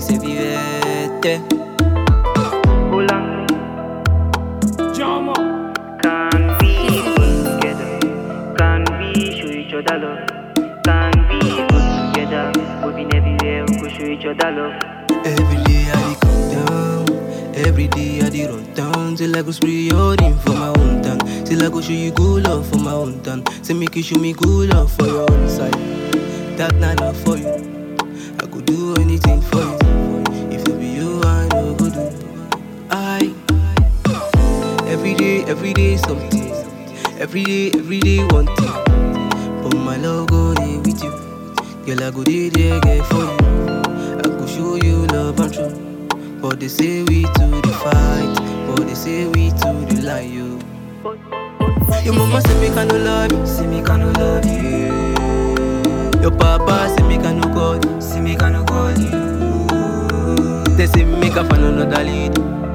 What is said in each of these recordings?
se vivete. Hola, Jama. can we go together? Can we show each other love? Can we go together? We've been everywhere, we go show each other love. Every day I dey come down, every day I dey run down Till I go spray your in for my own town Till I go show you good love for my own town Say make you show me good love for your own side That not love for you I could do anything for you If it be you, I know go do I Every day, every day something Every day, every day one thing But my love go dey with you Girl, I go dey there, girl, for you I go show you love and true. But they say we to the fight. But they say we to the lie, yo. Your mama say me can no love you. Say me can no love you. Your papa say me can no call you. Say me can no call you. They say me can find another lead.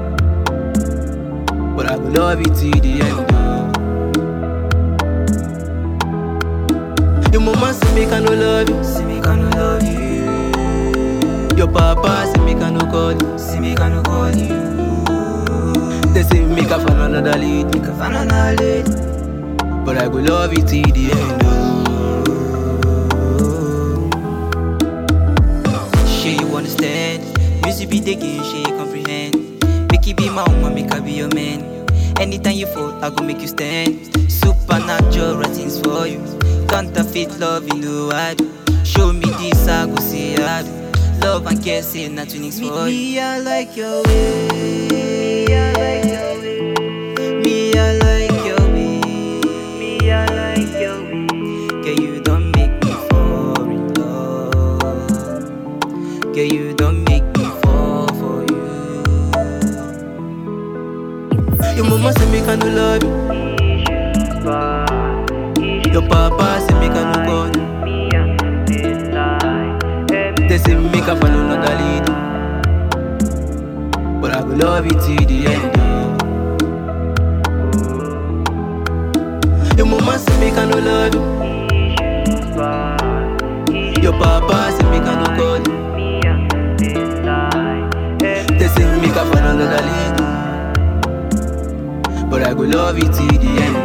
But I go love you till the end. oh. Your mama say me can no love you. Say me can no love you. Your papa say make I no call you, say make I no call you. They say make I find another lead, make I find another lead. But I go love you till the end. Oh. Sure you understand. Music be the game, sure you comprehend. Make it be my woman, make I be your man. Anytime you fall, I go make you stand. Supernatural things for you. Counterfeit love, you know I do. Show me this, I go say I do. Love and care, say nothing is for you. Me, I like your way. Me, I like your way. Me, I like your way. Me, I like your way. Girl, you don't make me fall in love. Girl, you don't make me fall for you. Your mama say make I no love you, Issues bad, issues your papa say make I no call you. me and this lie. Every They say make I find another lead. But I go love you till the end. oh. Your mama say make I no love you. issues bad, issues Your papa say make I no call you. me and this lie. Every They say make I find another lead. But I go love you till the end.